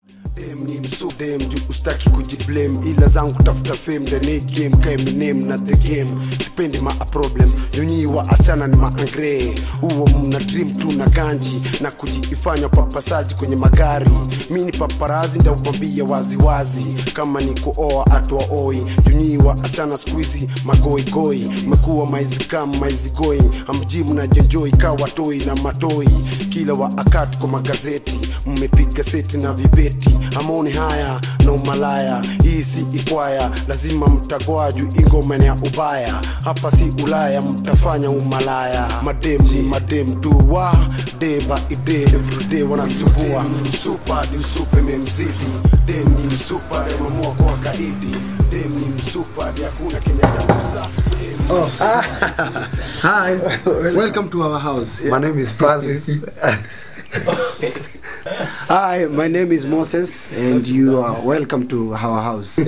Dem ni msudem juu ustaki kujiblame ila zangu tafuta fame ndani ya game ka Eminem na the game sipendi ma a problem nyonyi wa asichana ni maangre huo mna dream tu na ganji na kujiifanya papasaji kwenye magari mi ni paparazi ndakwambia waziwazi kama ni kuoa atwa oi nyonyi wa asichana skuizi magoigoi mekuwa maizikam maizigoi amjimu na jenjoi kawatoi na matoi kila wa akati kwa magazeti mmepiga seti na vibeti amoni haya na umalaya hii si ikwaya lazima mtagwa juu ingoma ni ya ubaya hapa si ulaya mtafanya umalaya madem ni madem tu wa day by day everyday wanasumbua msupa di usupe memzidi dem ni msupa remamua kwa kaidi dem ni msupa di hakuna kenya jagusa dem ni Hi, welcome to our house. My name is Francis. Hi, my name is Moses, and you are welcome to our house.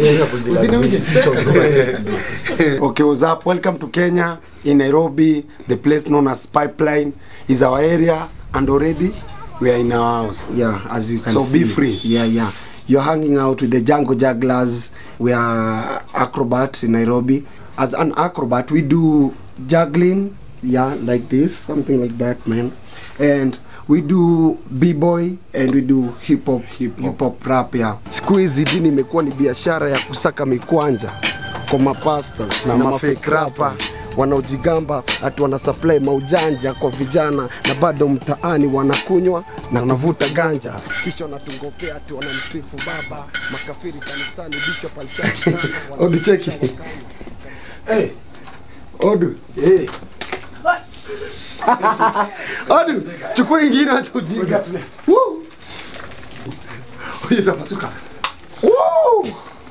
okay, what's up? Welcome to Kenya, in Nairobi. The place known as Pipeline is our area, and already we are in our house. Yeah, as you can So see. be free. Yeah, yeah. You're hanging out with the Django Jugglers. We are acrobat in Nairobi. As an acrobat, we do juggling, yeah, like this, something like that, man. And we do b-boy and we do hip hop, hip hop rap, yeah. siku hizi dini imekuwa ni biashara ya kusaka mikwanja kwa mapastas na, Na mafake rapa wanaojigamba ati wana supply maujanja kwa vijana na bado mtaani wanakunywa na wanavuta ganja kisha wanatungopea ati wanamsifu baba makafiri kanisani bishop alishaki sana Odu cheki. Hey. Odu. Hey. Odu, chukua ingine acha ujinga. Woo. Huyu tunapasuka. Woo.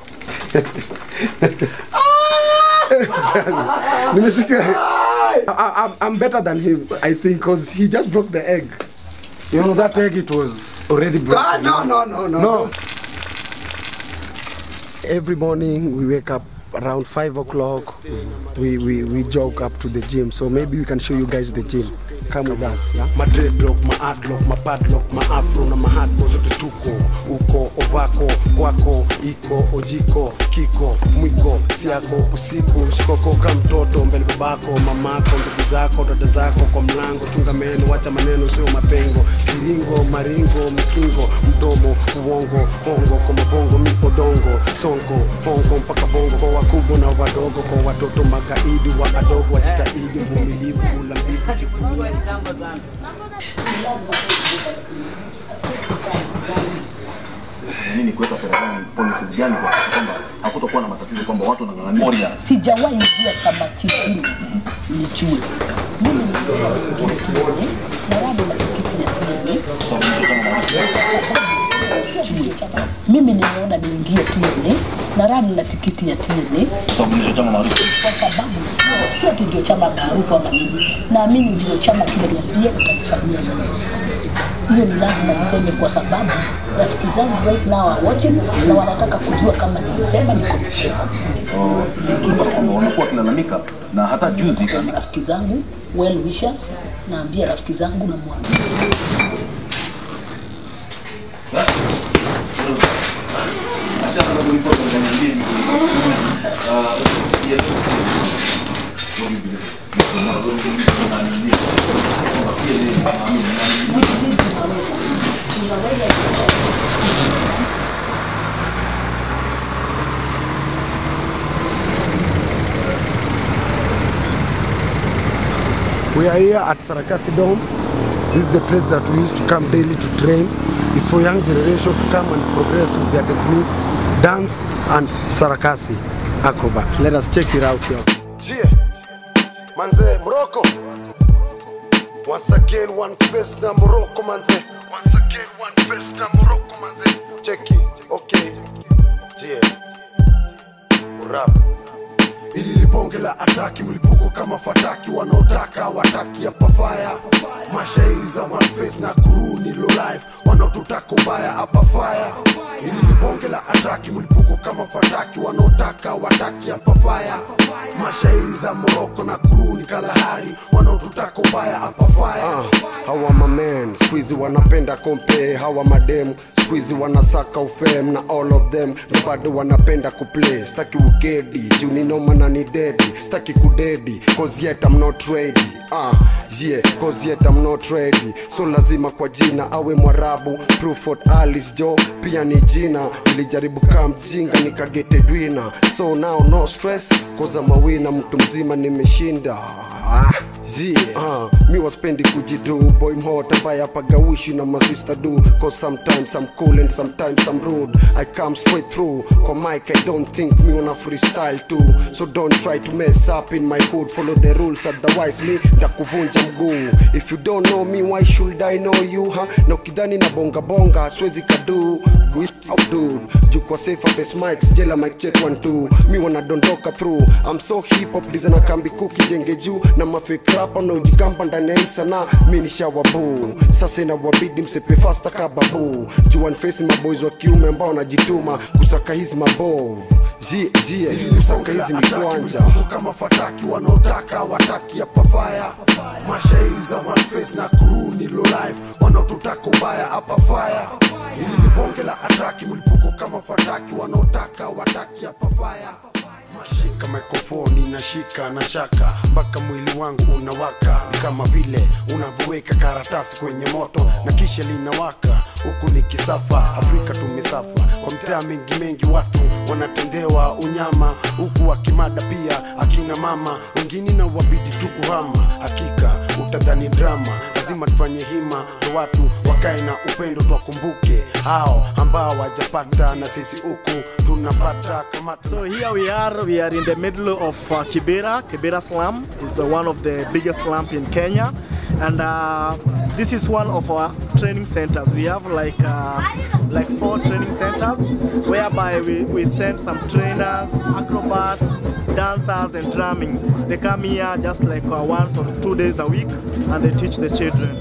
nimesikia I, I, I'm better than him I think because he just broke the egg you know that egg it was already broken Ah, no, no, no, no. No. Every morning we wake up around five o'clock. We, we we jog up to the gym. So maybe we can show you guys the gym. Come with us. Yeah? My dreadlock, my adlock, my padlock, my afro na mahatbo zote tuko uko ovako kwako iko ojiko kiko mwiko siako usiku shikoko ka mtoto mbele babako mamako ndugu zako dada zako kwa mlango chunga meno wacha maneno sio mapengo kiringo maringo mkingo mdomo uongo hongo kwa mabongo miodongo songo hongo mpaka bongo kwa wakubwa na wadogo kwa watoto magaidi wa adogo wajitahidi vumilivu ulambivu jivunie nini kuweka sera gani policies gani kuhakikisha kwamba hakutokuwa na matatizo kwamba watu wanang'ang'ania sijawahi jua chama kingine nijue mimi nikiona tuone na bado na tikiti ya tuone Sijui chama. mimi nimeona niingie tuone na radi na tikiti ya tuone sababu ndicho chama maarufu kwa sababu sio sio ati ndio chama maarufu ama nini naamini ndio chama kimeniambia utanifanyia nini hiyo ni lazima niseme kwa sababu rafiki zangu right now are watching na wanataka kujua kama nilisema niko na pesa kwamba kwamba wamekuwa wakilalamika na hata juzi rafiki zangu well wishers naambia rafiki zangu na mwambia We are here at Sarakasi Dome. This is the place that we used to come daily to train. It's for young generation to come and progress with their technique, dance and Sarakasi acrobat. Let us check it out here. Yeah, manze Morocco. Once again, one face na Morocco, manze. Once again, one face na Morocco, manze. Check it, okay. Yeah, rap ili libonge la ataki mlipuko kama fataki wanaotaka wataki ya pafaya mashairi za one face na crew ni low life wanaotutaka ubaya apafaya ili libonge la ataki mlipuko kama fataki wanaotaka wataki ya pafaya mashairi za moroko na crew ni kalahari wanaotutaka ubaya apafaya hawa mamen squeezy wanapenda kompe hawa madem squeezy wanasaka ufem na all of them na bado wanapenda kuplay staki ukedi juu ni noma na ni dedi staki kudedi cause yet I'm not ready ah yeah cause yet I'm not ready so lazima kwa jina awe mwarabu Pruford Alice Jo pia ni jina nilijaribu kaa mjinga nikagetedwina so now no stress koza mawina mtu mzima nimeshinda ah, yeah. uh, mi waspendi kujidu boy mhot ambaye apagawishi na masista do cause sometimes I'm cool and sometimes I'm rude I come straight through kwa mic I don't think me una freestyle too so don't try to mess up in my hood follow the rules otherwise me ndakuvunja mguu if you don't know me why should I know you ha na ukidhani na bonga bonga siwezi kadu dude juu kwa safe face mics jela mic check one two mi wanadondoka through I'm so hip hop liza na kambi kuki jenge juu na mafake rapa na ujikamba ndani ya hii sanaa mi ni shawabu sasa inawabidi msepe fasta kababu juu one face maboys wa kiume ambao wanajituma kusaka hizi mabovu zie zie kusaka hizi mikwanja kama fataki wanaotaka wataki ya pafaya mashairi za one face na crew ni low life wanaotutaka ubaya hapa fire ili ni bonge la atraki mlipuko kama fataki wanaotaka wataki ya pafaya shika mikrofoni nashika na shaka mpaka mwili wangu unawaka ni kama vile unavyoweka karatasi kwenye moto na kisha linawaka huku ni kisafa afrika tumesafa kwa mtaa mengi mengi watu wanatendewa unyama huku wakimada pia akina mama wengine na wabidi tu kuhama hakika utadhani drama lazima tufanye hima kwa watu wakae na upendo twakumbuke hao ambao wajapata na sisi huku tunapata kama tuna So here we are, we are in the middle of uh, Kibera. Kibera slum is uh, one of the biggest slums in Kenya. And uh, this is one of our training centers. We have like uh, like four training centers whereby we, we send some trainers, acrobat, dancers and drumming. They come here just like uh, once or two days a week and they teach the children.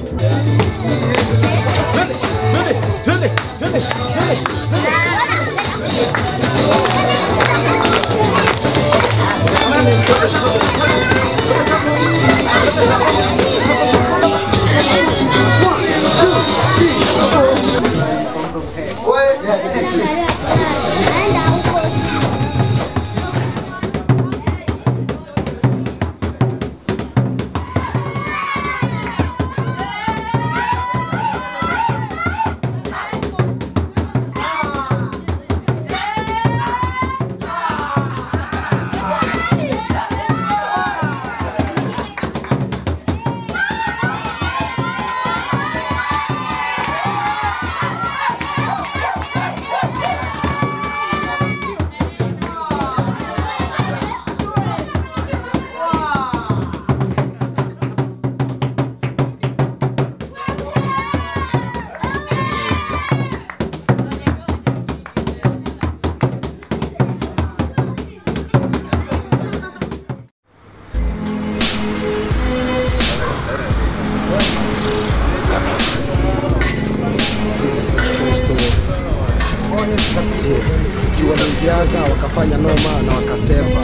This is a true story. Je, juu waliingiaga wakafanya noma na wakasepa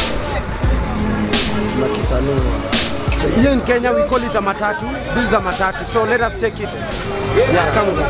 tunakisanua Check Here in this Kenya, we call it a matatu. This is a matatu. So let us take it. Yeah, come with us.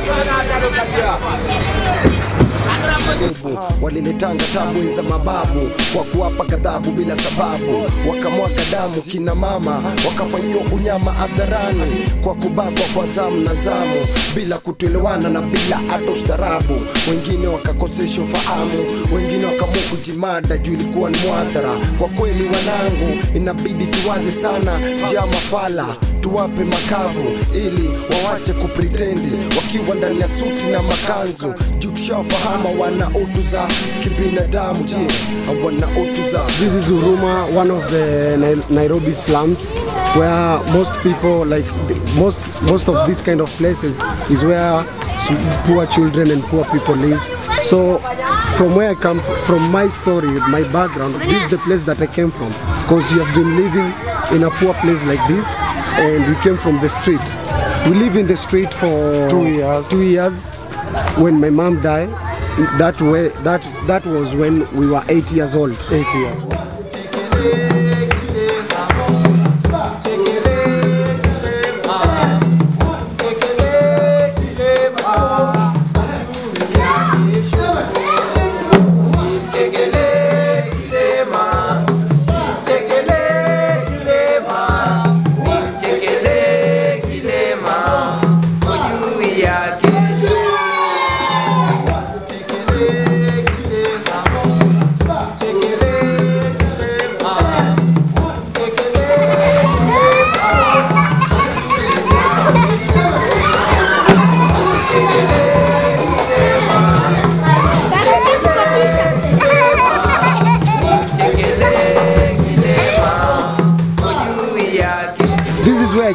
nguvu waliletanga tabu za mababu kwa kuwapa ghadhabu bila sababu wakamwaga damu kina mama wakafanyiwa unyama hadharani kwa kubakwa kwa zamu na zamu bila kutoelewana na bila hata ustarabu wengine wakakosesha ufahamu wengine wakaamua kujimada juu ilikuwa ni mwadhara kwa kweli wanangu inabidi tuwaze sana jaa mafala tuwape makavu ili wawache kupritendi wakiwa ndani ya suti na makanzu juu tushawafahamu wana utu za kibinadamu je wana utu za This is Uruma, one of the Nai- Nairobi slums, where most people, like th- most most of these kind of places, is where s- poor children and poor people live. So, from where I come, f- from my story, my background, this is the place that I came from. Because you have been living in a poor place like this, and we came from the street. We live in the street for Two years. Two years. When my mom died, it- that way, that that was when we were eight years old. eight years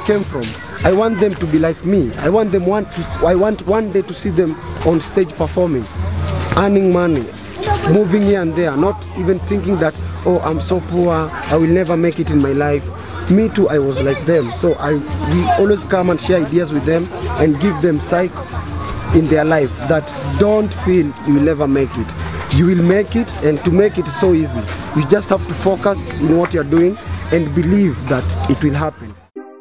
came from. I want them to be like me. I want them want to. I want one day to see them on stage performing, earning money, moving here and there, not even thinking that oh I'm so poor, I will never make it in my life. Me too, I was like them. So I we always come and share ideas with them and give them psych in their life that don't feel you will never make it. You will make it, and to make it is so easy. You just have to focus in what you're doing and believe that it will happen.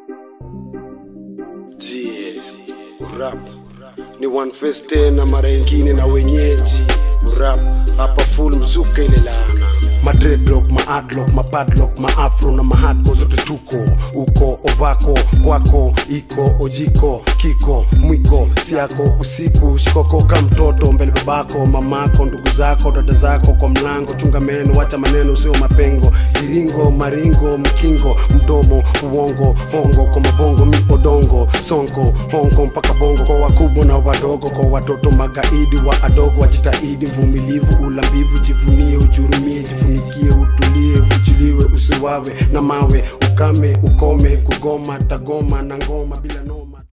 Yes, rap ni one face tena mara ingine na wenyeji rap hapa full mzuka ile laana madredlock maadlock mapadlock maafro na mahadko zote tuko uko ovako kwako iko ojiko kiko mwiko siako usiku shikoko ka mtoto mbele babako mamako ndugu zako dada zako kwa mlango chunga meno wacha maneno usio mapengo kiringo maringo mkingo mdomo uongo hongo kwa mabongo mi odongo sonko hongo mpaka bongo kwa wakubwa na wadogo kwa watoto magaidi wa adogo wajitahidi mvumilivu ulambivu jivunie ujurumie jifunikie utulie ufuchiliwe usiwawe na mawe ukame ukome kugoma tagoma na ngoma bila noma